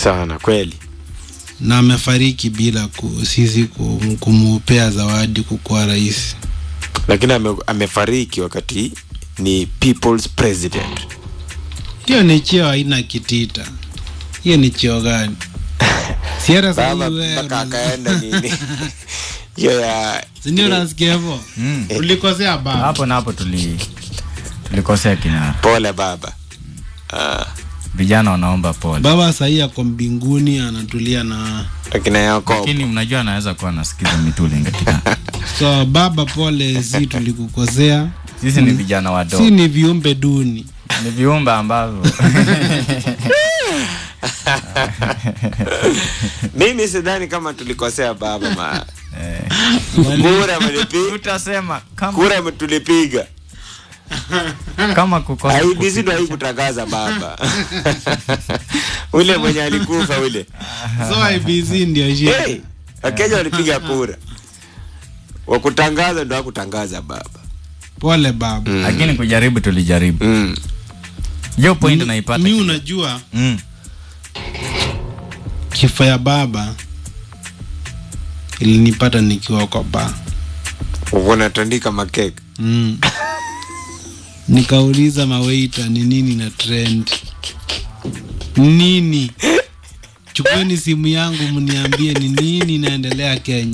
sana kweli na amefariki bila ku, sisi kum- kumupea zawadi kukuwa rais. lakini ame, amefariki wakati ni people's president Hiyo ni cheo haina kitita. Hiyo ni cheo gani? Si hata sasa baba hivi wewe mpaka una- akaenda nini hiyo ya Si ndio unasikia hivyo? Mm. Ulikosea baba. hapo na hapo tuli tulikosea kina pole baba ah, vijana wanaomba pole Baba sahii ako mbinguni anatulia na akina Yakobo lakini mnajua anaweza kuwa anasikiza mituli katika so baba, pole, si tulikukosea, sisi ni vijana wadogo si ni viumbe duni. ni viumbe ambavyo mimi sidhani kama tulikosea baba ma eh, kura mlipiga utasema kama, kura tulipiga kama kukosa IBC ndo haikutangaza baba ule mwenye alikufa ule So IBC ndio shida. hey, wakenya walipiga kura wakutangaza ndo hakutangaza baba Pole baba. Mm. lakini kujaribu tulijaribu mm. hiyo point naipata Mi unajua mm. kifo ya baba ilinipata nikiwa kwa baa unatandika makeke mm. nikauliza maweita ni nini na trend nini chukueni simu yangu mniambie ni nini inaendelea kenya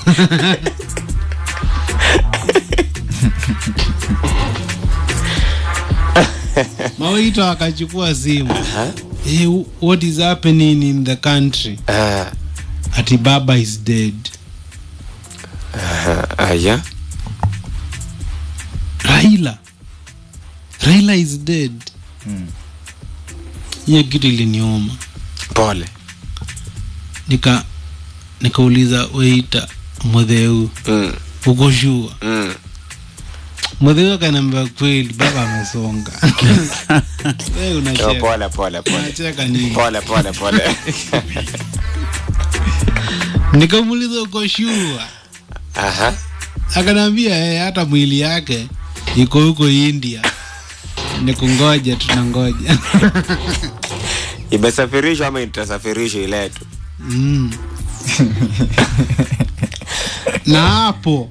maweita wakachukua simu hey, what is happening in the country Ah, ati baba is dead ah, aya raila raila is dead Mm. hiyo kitu iliniuma pole nika nikauliza weita mudheu mm. uko shua Mm. mudheu akaniambia kweli baba amesonga we Yo, unacheka pole pole pole unacheka nini pole pole pole nikamuuliza uko shua aha akaniambia hey, hata mwili yake iko huko india nikungoja tunangoja imesafirishwa ama itasafirishwa iletu mm. na hapo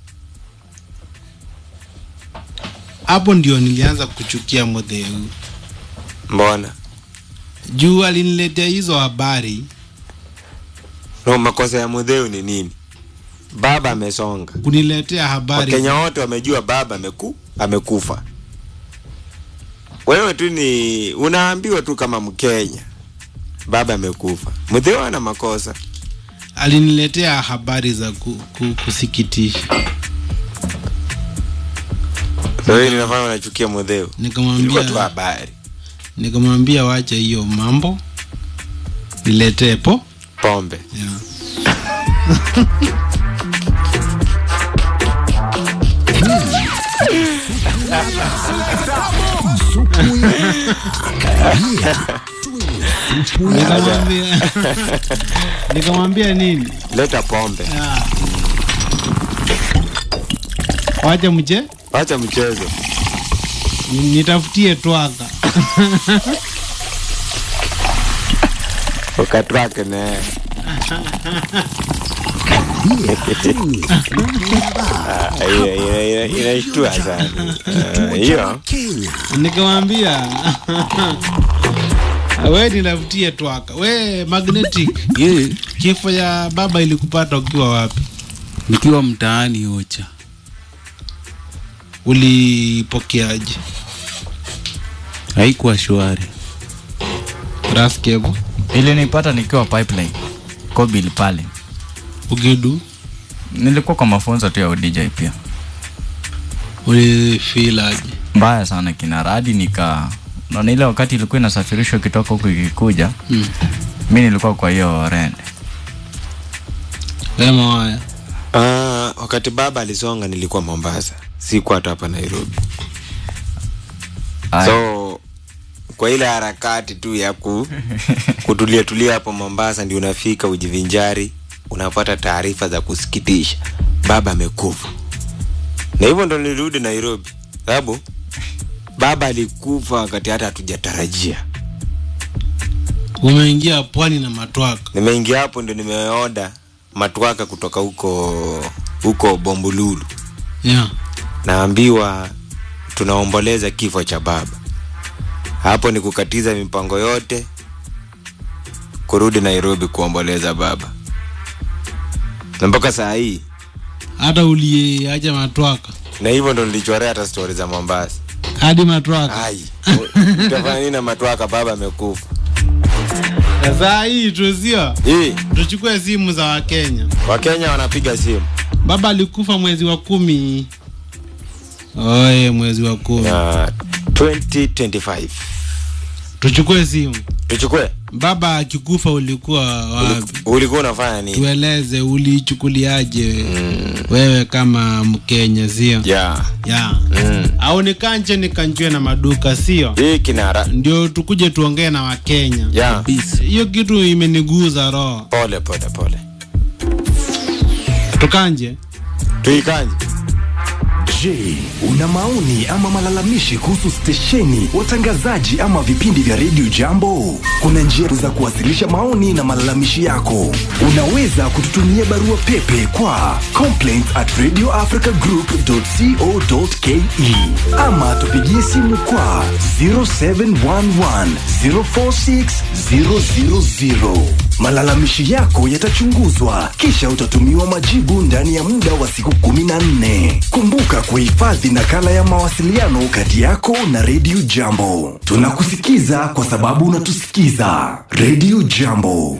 hapo ndio nilianza kuchukia modheu mbona juu aliniletea hizo habari no makosa ya mudheu ni nini baba amesonga kuniletea habari wakenya wote wamejua baba ameku amekufa wewe tu ni unaambiwa tu kama mkenya baba amekufa mudheu ana makosa aliniletea habari za ku, ku, kusikitisha so hii ninafanya unachukia mudheu ilikuwa tu nikamwambia habari nikamwambia wacha hiyo mambo niletee po pombe yeah. nikamwambia nikamwambia nini leta pombe yeah. wacha mche wacha mchezo nitafutie twaka ukatwake naye Ah, hiyo- hiyo- hiyo- inashtua sana Ah, hiyo nikamwambia we nitafutie twaka we magnetic Ye, kifo ya baba ilikupata ukiwa wapi nikiwa mtaani Ocha. ulipokeaje Haikuwa shwari. raskevo ilinipata nikiwa pipeline kobil pale ugidu nilikuwa kwa mafunzo tu ya udj pia ulifilaje mbaya sana kinara hadi nika naona ile wakati ilikuwa inasafirishwa ikitoka huku ikikuja Mm. mi nilikuwa kwa hiyo rende sema waya Ah, wakati baba alisonga nilikuwa mombasa sikuwa hata hapa nairobi Aya. so kwa ile harakati tu ya ku, kutulia tulia hapo mombasa ndio unafika ujivinjari unapata taarifa za kusikitisha baba amekufa na hivyo ndo nilirudi nairobi sababu baba alikufa wakati hata hatujatarajia umeingia pwani na matwaka nimeingia hapo ndio nimeoda matwaka kutoka huko huko bombululu yeah. naambiwa tunaomboleza kifo cha baba hapo ni kukatiza mipango yote kurudi nairobi kuomboleza baba na mpaka saa hii hata uliacha matwaka na hivyo ndo nilichorea hata stori za mombasa hadi matwaka ai utafanya nini na matwaka baba amekufa Na saa hii tuzio hii tuchukue simu za wakenya wakenya wanapiga simu baba alikufa mwezi wa kumi oye mwezi wa kumi ya 2025 tuchukue simu tuchukue baba akikufa ulikuwa wapi ulikuwa unafanya nini tueleze ulichukuliaje wewe kama mkenya sio ya ya mm. au nikanje nikanjue na maduka sio hii kinara ndio tukuje tuongee na wakenya ya hiyo kitu imeniguza roho pole pole pole tukanje tuikanje Je, una maoni ama malalamishi kuhusu stesheni, watangazaji ama vipindi vya redio Jambo? Kuna njia za kuwasilisha maoni na malalamishi yako. Unaweza kututumia barua pepe kwa complaints at radioafricagroup.co.ke ama tupigie simu kwa 0711 046 000. Malalamishi yako yatachunguzwa kisha utatumiwa majibu ndani ya muda wa siku 14. Kumbuka kuhifadhi nakala ya mawasiliano kati yako na Radio Jambo. Tunakusikiza kwa sababu unatusikiza. Radio Jambo.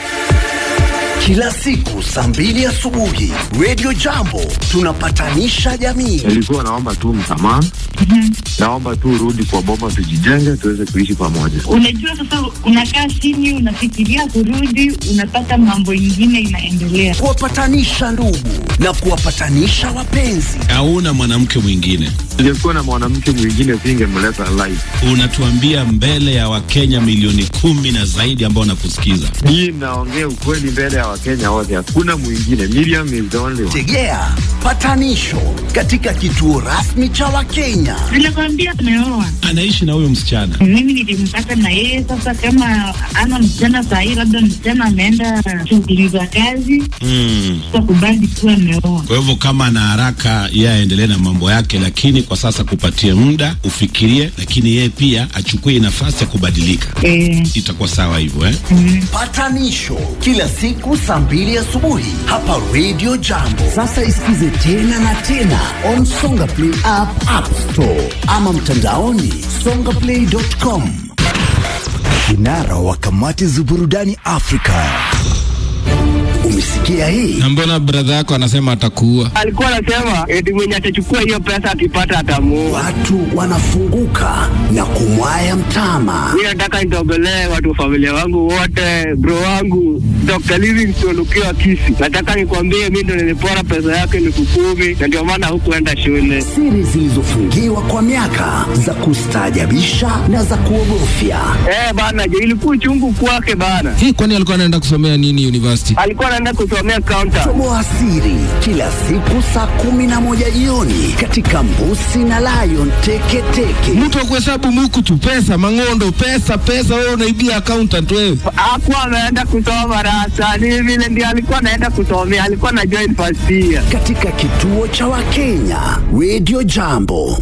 Kila siku saa mbili asubuhi Radio Jambo tunapatanisha jamii. nilikuwa naomba tu msamaha naomba tu urudi kwa boma tujijenge tuweze kuishi pamoja Unajua sasa, unakaa chini, unafikiria kurudi, unapata mambo ingine inaendelea. Kuwapatanisha ndugu na kuwapatanisha wapenzi. hauna mwanamke mwingine ningekuwa na mwanamke mwingine singemleta live unatuambia mbele ya wakenya milioni kumi na zaidi ambao wanakusikiza hii naongea ukweli mbele ya wakenya wote hakuna mwingine Miriam is the only one. Tegea patanisho katika kituo rasmi cha Wakenya. Nilikwambia ameoa, anaishi na huyo msichana mimi nilimpata na yeye. Sasa kama ana msichana sahii, labda msichana ameenda shughuli za kazi, mm. kakubali kuwa ameoa. kwa hivyo kama ana haraka yeye aendelee na mambo yake lakini kwa sasa kupatie muda ufikirie lakini yeye pia achukue nafasi ya kubadilika Eh, itakuwa sawa hivyo eh? Patanisho kila siku saa mbili asubuhi hapa Radio Jambo. Sasa isikize tena na tena on Songa Play app, App Store ama mtandaoni songaplay.com. Kinara wa kamati za burudani Afrika. Umesikia hii? na mbona bradha yako anasema atakuua alikuwa anasema eti mwenye atachukua hiyo pesa akipata atamuua. Watu wanafunguka na kumwaya mtama. Mi nataka nitogolee watu wa familia wangu wote, bro wangu Dr. Livingstone ukiwa Kisi. Nataka nikwambie mi ndo nilipora pesa yake elfu kumi na ndio maana hukuenda shule. Siri zilizofungiwa kwa miaka za kustaajabisha na za kuogofya. Eh bana, je, ilikuwa chungu kwake bana. hii kwani alikuwa anaenda kusomea nini university Alikuwa anaenda kusomea counter. Toboa siri kila siku saa kumi na moja jioni katika Mbusi na Lion Teketeke. mtu wa kuhesabu muku tu pesa mang'ondo pesa pesa wewe unaibia accountant wewe Hakuwa ameenda kusoma rasa, ni vile ndio alikuwa anaenda kusomea, alikuwa na join first year. katika kituo cha Wakenya Radio Jambo.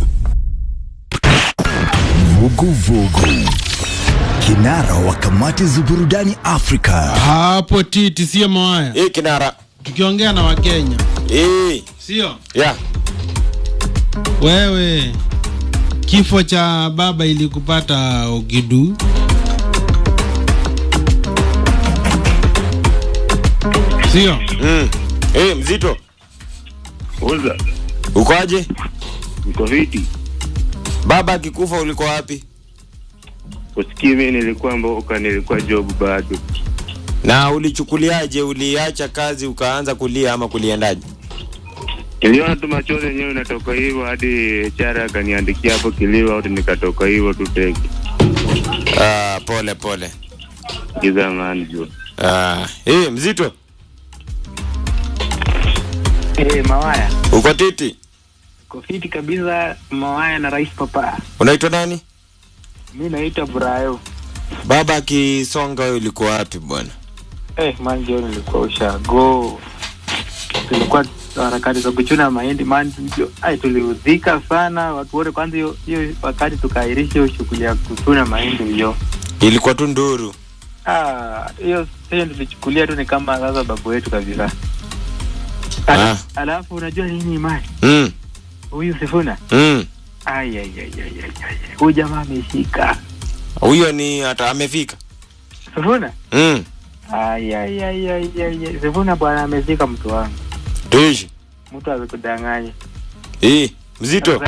Vuguvugu, kinara wa kamati za burudani Afrika. hapo titi sio mawaya hii kinara tukiongea na wakenya hii sio ya wewe kifo cha baba ilikupata ogidu sio mm. hii mzito Uza, ukoaje uko viti baba akikufa uliko wapi usikii mi nilikuwa mboka nilikuwa job bado na ulichukuliaje uliacha kazi ukaanza kulia ama kuliendaje niliona tu machozi yenyewe inatoka hivyo hadi chara akaniandikia hapo kilio au nikatoka hivyo tu teke ah, pole pole giza mani juu ah, hii mzito Eh, Mawaya uko titi kofiti kabisa. Mawaya na Rais Papa, unaitwa nani mi naitwa Brayo. baba akisonga wewe ulikuwa wapi bwana Eh, man John nilikuwa ushago. Tulikuwa harakati za kuchuna mahindi man jo- ai tuliudhika sana watu wote kwanza hiyo hiyo wakati tukaahirisha hiyo shughuli ya kuchuna mahindi hiyo. ilikuwa tu nduru Ah, hiyo hiyo tulichukulia tu ni kama sasa babu wetu kabisa. Ah. Ala, alafu unajua nini man? mm. Huyu Sifuna. Mm. Ai ai ai ai ai. ai. Huyu jamaa ameshika. huyo ni hata amefika Sifuna? mm. Ai ai ai ai ai. ai. Sifuna bwana ameshika mtu wangu. tuishi Mtu asikudanganye. Eh, mzito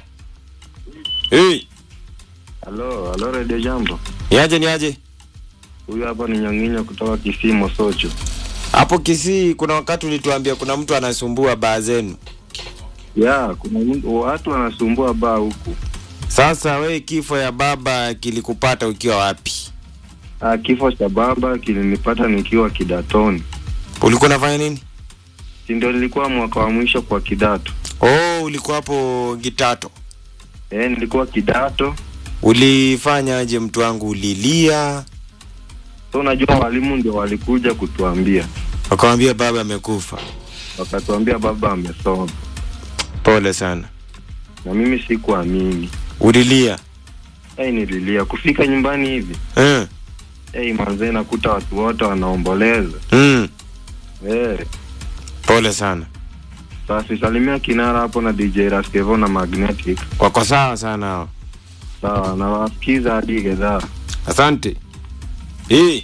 Eh, Halo, halo Radio Jambo. niaje niaje Huyu hapa ni Nyang'inya kutoka Kisii Mosocho. hapo kisii kuna wakati ulituambia kuna mtu anasumbua baa zenu Ya, kuna mtu- watu wanasumbua baa huku. sasa we kifo ya baba kilikupata ukiwa wapi Ah, kifo cha baba kilinipata nikiwa kidatoni. ulikuwa unafanya nini Si ndio nilikuwa mwaka wa mwisho kwa kidato. oh ulikuwa hapo gitato Eh, nilikuwa kidato. ulifanya aje mtu wangu ulilia So unajua walimu ndio walikuja kutuambia. wakawambia baba amekufa Wakatuambia baba amesoma. pole sana Na mimi sikuamini. ulilia Eh, nililia kufika nyumbani hivi. eh. Eh, manzee nakuta watu wote wanaomboleza. mm. Eh, pole sana basi salimia kinara hapo na DJ Raskevo na Magnetic. wako sawa sana hao Sawa, na wasikiza hadi gedhaa. asante hii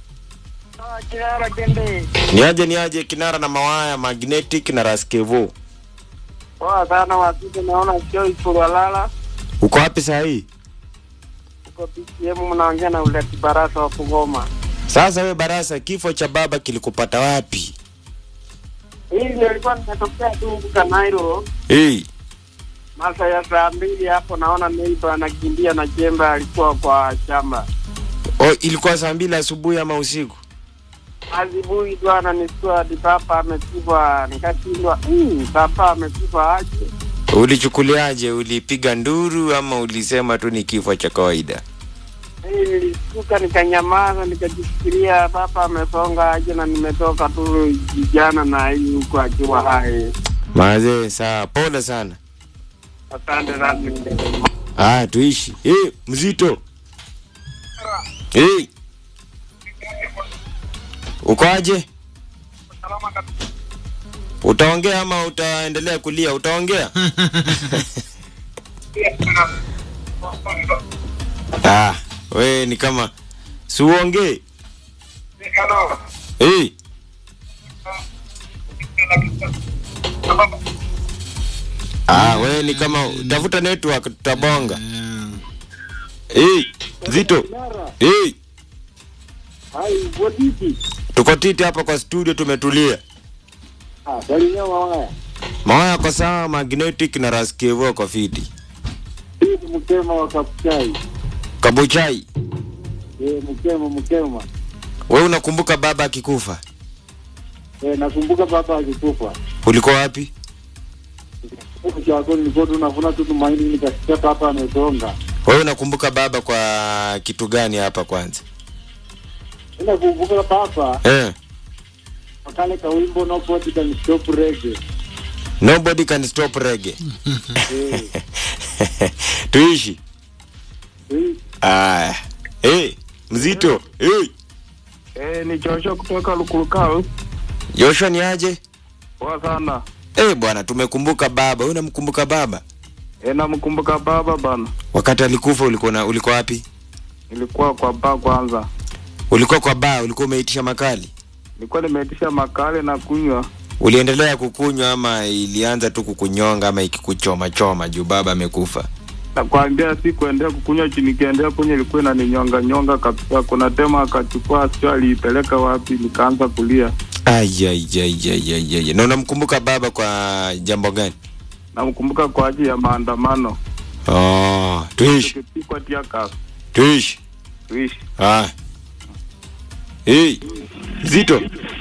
Kinara Kende. niaje niaje kinara na mawaya magnetic na raskevo Poa sana wapite, naona sio Ikulwalala uko wapi saa hii uko PCM, mnaongea na ule kibarasa wa Kugoma. sasa we barasa kifo cha baba kilikupata wapi Hii ndio ilikuwa nimetokea tu huku Kanairo hii masa ya saa mbili hapo, naona neiba anakimbia na jembe, alikuwa kwa shamba oh, ilikuwa saa mbili asubuhi ama usiku asubuhi tu ananistua hadi papa amekufa, nikashindwa mm, papa amekufa aje? ulichukuliaje ulipiga nduru ama ulisema tu ni kifo cha kawaida Hii nilishtuka nikanyamaza, nikajifikiria papa amesonga aje, na nimetoka tu jana na hii huku akiwa hai. mazee saa pole sana Asante sana. ah tuishi hey, mzito hey. ukoaje utaongea ama utaendelea kulia utaongea ah, we ni kama siuongee hey. ah, we ni kama tafuta network tutabonga hey, zito hey. Hai, wotiti. tuko titi hapa kwa studio tumetulia Ah, salimia mawaya. mawaya kwa sawa magnetic na raskevo kwa fiti Hii mkema wa kapuchai. kabuchai Eh, mkema mkema. we unakumbuka baba akikufa Eh, nakumbuka baba akikufa. ulikuwa wapi Huko chako nilikuwa tu navuna tu tumaini nikasikia papa amesonga. wewe unakumbuka baba kwa kitu gani hapa kwanza Ina kumbuka papa eh. wakale ka wimbo nobody can stop reggae. nobody can stop reggae Eh, tuishi hii aya hey, mzito hey. Eh, ni Joshua kutoka Lukulukau. joshua ni aje Poa sana. hey, bwana tumekumbuka baba wewe unamkumbuka baba Eh, namkumbuka baba bana. wakati alikufa ulikuwa na- ulikuwa wapi Nilikuwa kwa baa kwanza. ulikuwa kwa baa ulikuwa umeitisha makali Nilikuwa nimeitisha makale na kunywa. uliendelea kukunywa ama ilianza tu kukunyonga ama ikikuchoma choma juu baba amekufa Nakwambia si kuendea kukunywa chini, nikiendea kunywa ilikuwa inaninyonga nyonga kabisa. Kuna tema akachukua, sio aliipeleka wapi, nikaanza kulia. Ayayayayayay. na unamkumbuka baba kwa jambo gani Namkumbuka kwa ajili ya maandamano oh, tuishi tukipikwa tiakas tuishi tuishi. ah. hey. zito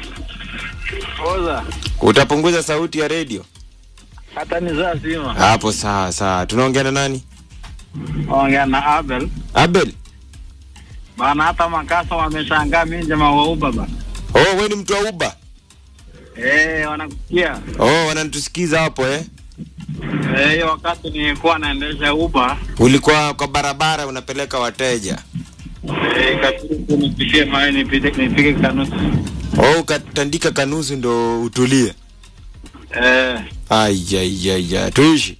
Oza, utapunguza sauti ya redio hata ni saa zima. hapo sawa sawa tunaongea na nani Ongea na Abel. abel bana, hata makasa wameshangaa mimi jamaa wa Uber bana. Oh, wewe ni mtu wa Uber? Eh, wanakusikia. Oh, wananitusikiza hapo eh? Eh, hiyo wakati nilikuwa naendesha Uber, Ulikuwa kwa barabara unapeleka wateja. eh, ikabidi tu nipitie mawe nipite nipige kanusi. Oh, ukatandika kanusu ndo utulie. Eh, Ai ai ai ai. Tuishi.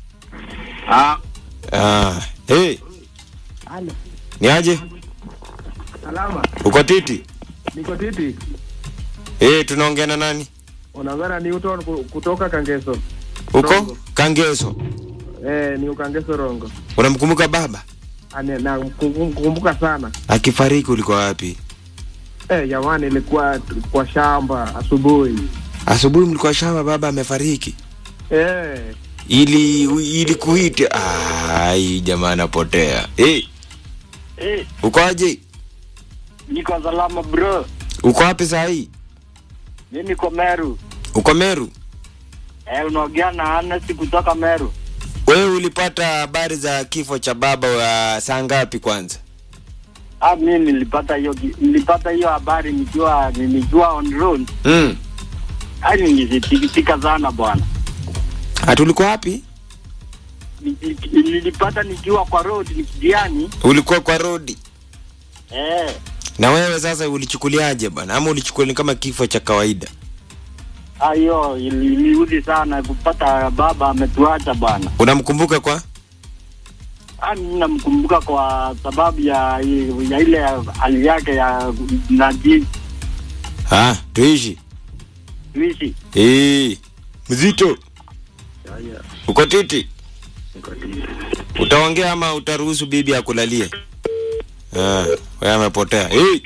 ah, Ah, hey, Halo. ni aje? Salama. Uko titi? Niko titi. Eh, tunaongea na nani? Unaongea na Newton ku- kutoka Kangeso. Uko Kangeso. Eh, ni Kangeso Rongo. Unamkumbuka baba? Ane na mkum- kukumbuka sana. Akifariki ulikuwa wapi? Eh, jamani ilikuwa kwa shamba asubuhi. Asubuhi mlikuwa shamba, baba amefariki. Eh, Ili ili kuite. Ai, jamaa anapotea. Eh, eh, uko aje? niko salama bro. Uko wapi saa hii? Mimi niko Meru. Uko Meru? Eh, unaongea na Anasi kutoka Meru. Wewe ulipata habari za kifo cha baba wa saa ngapi kwanza? Ah, mimi nilipata hiyo ki- nilipata hiyo habari nikiwa nikiwa on road. Mm. Hadi nilisikitika sana bwana. Hatulikuwa wapi? Nili- Nilipata nikiwa kwa road nikidiani. Ulikuwa kwa rodi. Eh, Na wewe sasa ulichukuliaje bwana? Ama ulichukulia kama kifo cha kawaida? ah, hiyo ili- iliudhi sana kupata baba ametuacha bwana. Unamkumbuka kwa? Ah, mimi namkumbuka kwa sababu ya ya ile hali yake ya naji Ah, tuishi. tuishi. Eh, mzito. Uko titi? Utaongea ama utaruhusu bibi akulalie? Ah, wewe amepotea. Hey,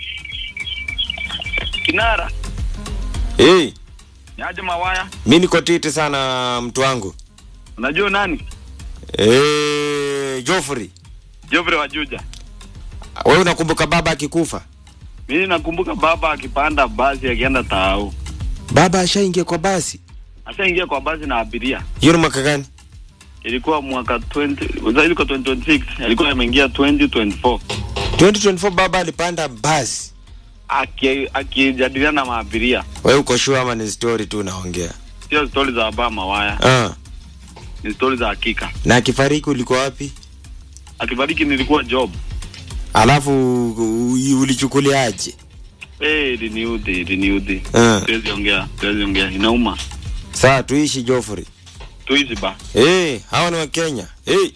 Kinara, hey, niaje mawaya? mimi niko titi sana mtu wangu. Unajua nani? Eh, Joffrey. Jovre wa Juja. Wewe unakumbuka baba akikufa? Mimi nakumbuka baba akipanda basi akienda Taau. Baba ashaingia kwa basi. Ashaingia kwa basi na abiria. Hiyo ni mwaka gani? Ilikuwa mwaka 20, sasa ilikuwa 2026, alikuwa ameingia 2024. 2024 baba alipanda basi. Aki- Akijadiliana na maabiria. Wewe uko sure ama ni story tu unaongea? Sio stori za baba mawaya, Ah, ni stori za hakika. na akifariki ulikuwa wapi? Akibariki nilikuwa job. Alafu u- ulichukuliaje? Eh, iliniudhi, iliniudhi. Ah. Siwezi ongea, siwezi ongea. Inauma. Saa tuishi Joffrey. Tuishi ba. Eh, hawa ni wa Kenya. Eh.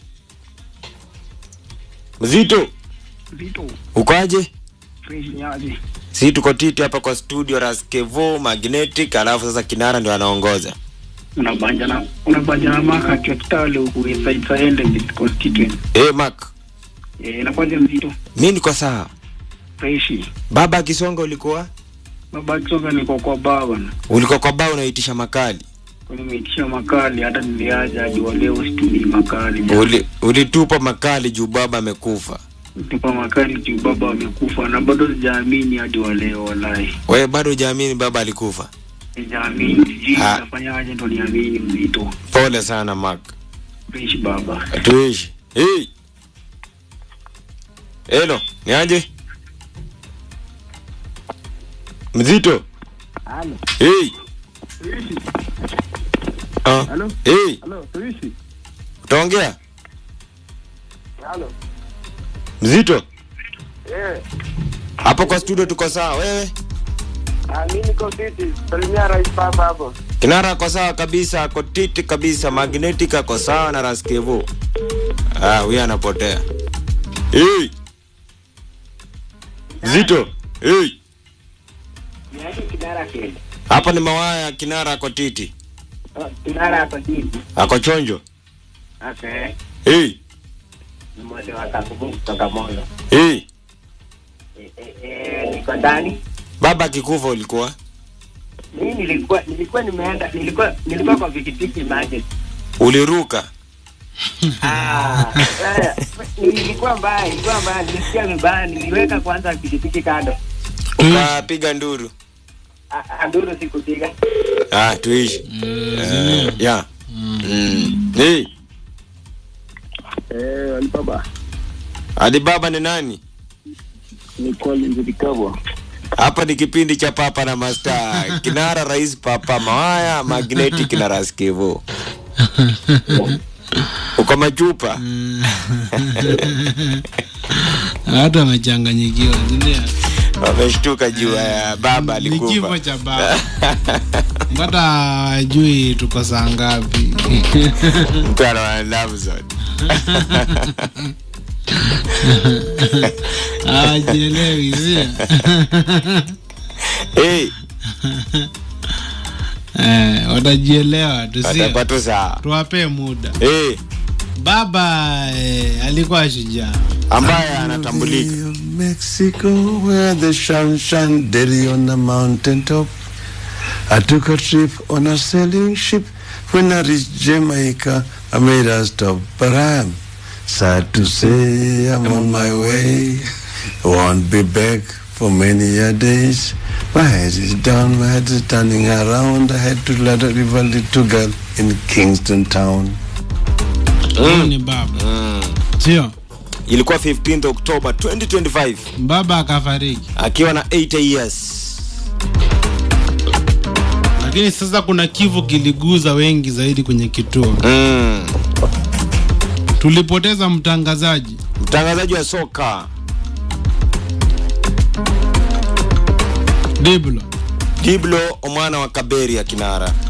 Mzito, Vito, ukoaje? fresh nyaje. Si tuko titi hapa kwa studio Raskevo Magnetic, alafu sasa Kinara ndio anaongoza. Unabanja na unabanja na maka kwa kitale huku inside Sahende Mid constituent. Eh, Mark, Eh, inakuwaje mzito? mimi niko sawa. Fresh. Baba akisonga ulikuwa? Baba Kisonga niko kwa baba na. Ulikuwa kwa bao unaitisha makali. Kwa nimeitisha makali hata niliaja hadi wa leo situmii makali. Uli, ulitupa makali juu baba amekufa. Tupa makali juu baba amekufa na bado sijaamini hadi wa leo wallahi. Wewe bado hujaamini baba alikufa? Sijaamini. Sijui Ah. nitafanyaje ndo niamini mzito. Pole sana Mark. Fresh baba. Tuishi. Hey. Hello, ni aje? Mzito. Halo. Hey. Ah. Halo. Hey, Halo, tuishi. utaongea? Halo. Mzito. Eh, Hapo kwa studio tuko sawa. Wewe? ah, mimi niko titi. Salimia rais baba hapo. Kinara ako sawa kabisa, ako titi kabisa, magnetic ako sawa na Raskevo. Ah, huyu anapotea. Hey. Zito. Hey. Niaje kinara kile. Hapa ni mawaya Kinara ako titi. Kinara hapa titi. Ako chonjo. Okay. Hey. Ni mmoja wa Kakubu kutoka Moyo. Hey. Eh, eh, eh, niko ndani. Baba akikufa ulikuwa? Mimi nilikuwa nilikuwa nimeenda nilikuwa nilikuwa kwa pikipiki market. Uliruka. Ah, eh, nilikuwa mbaya, nilikuwa mbaya, nilisikia vibaya, niliweka kwanza pikipiki kando. Ukapiga nduru. Ah, ah, nduru sikupiga. Ah, tuishi. Eh, ya. Mm. Hey. Eh, Alibaba. Alibaba ni nani? Ni Collins Likabwa. hapa ni kipindi cha papa na masta kinara rais papa mawaya magnetic na raskevo uko machupa watu wamechanganyikiwa sindio wameshtuka juu ya baba ni kifo alikufa cha baba mpata wajui tuko saa ngapi mtu anawana love zone awajielewi sio hey, eh, watajielewa tu sio watapata saa tuwapee muda hey, baba eh, alikuwa shujaa ambaye anatambulika Mexico, where the sun shine daily on the mountain top. I took a trip on a sailing ship. When I reached Jamaica, I made a stop. But I am sad to say I'm on my way. Won't be back for many a days. My head is down, my head is turning around. I had to let a river little girl in Kingston town. Huyu ni baba sio ilikuwa 15th October 2025 baba akafariki akiwa na 80 years lakini sasa kuna kifo kiliguza wengi zaidi kwenye kituo mm. tulipoteza mtangazaji mtangazaji wa soka diblo diblo omwana wa kaberi ya kinara